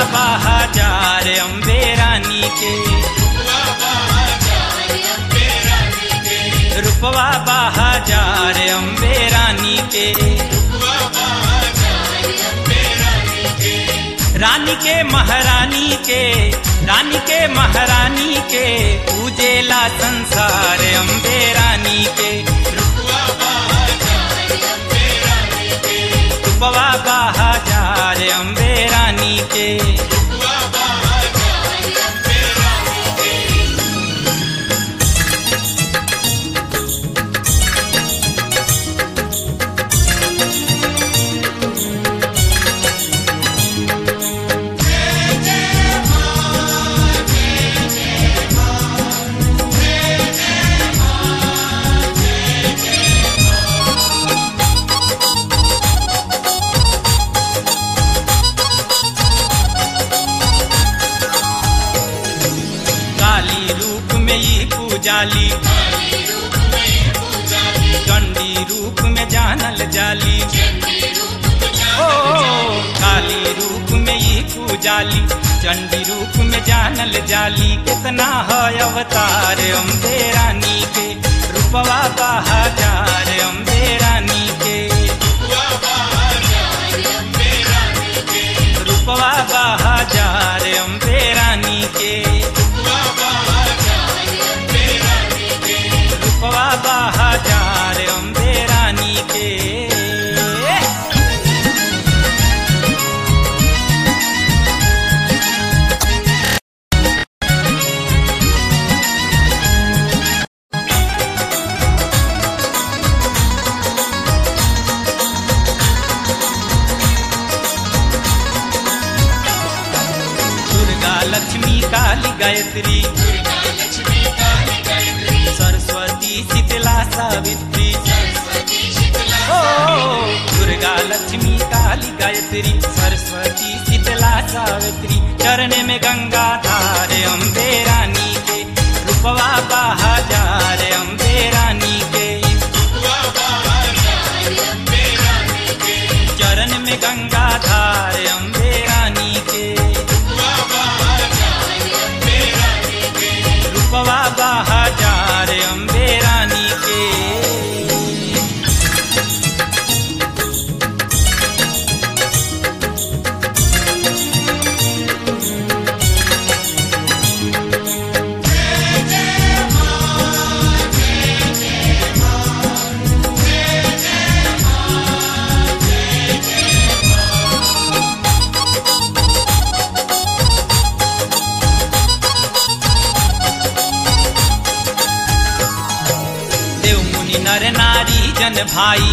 बहाजार अम्बे रानी के रूपवा बहाजार अम्बे रानी के रानी के महारानी के रानी के महारानी के पूजेला संसार अम्बे रानी के रूपवा बहाजार अम्बे रानी के काली रूप में ही पूजाली चंडी रूप में जानल जाली ओ काली रूप में ही पूजाली चंडी रूप में जानल जाली कितना है अवतार अम्बे रानी के रूपवा बहाजार अम्बे रानी के रूपवा बहाजार अम्बे रानी के रूपवा बहाजार अम्बे रानी के दुर्गा लक्ष्मी काली गायत्री सरस्वती शीतला सावित्री ओ दुर्गा लक्ष्मी काली गायत्री सरस्वती शीतला सावित्री चरण में गंगा धार अम्बे रानी के रूपवा बहाजार अम्बे रानी के चरण में गंगा धार अम्बे रानी के रूपवा बहाजार अम्बे रानी के देव मुनि नर नारी जन भाई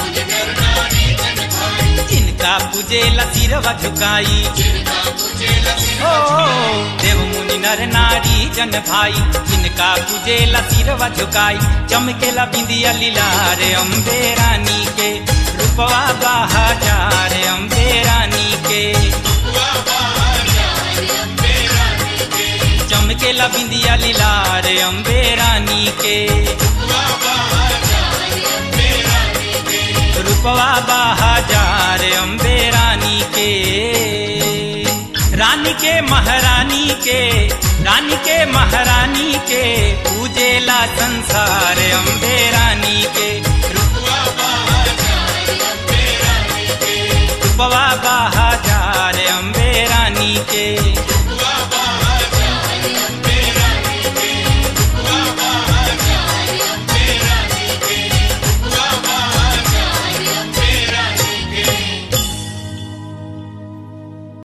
जिनका पूजे सिरवा झुकाई ओ देव मुनि नर नारी जन भाई जिनका पूजे सिरवा झुकाई चमकेला बिंदिया लीलार अम्बे रानी के रूपवा बहाजार अम्बे रानी के चमकेला बिंदिया लीलार अम्बे रानी के रूपवा बहाजार अम्बे रानी के रानी के महारानी के रानी के महारानी के पूजेला संसार अम्बे रानी के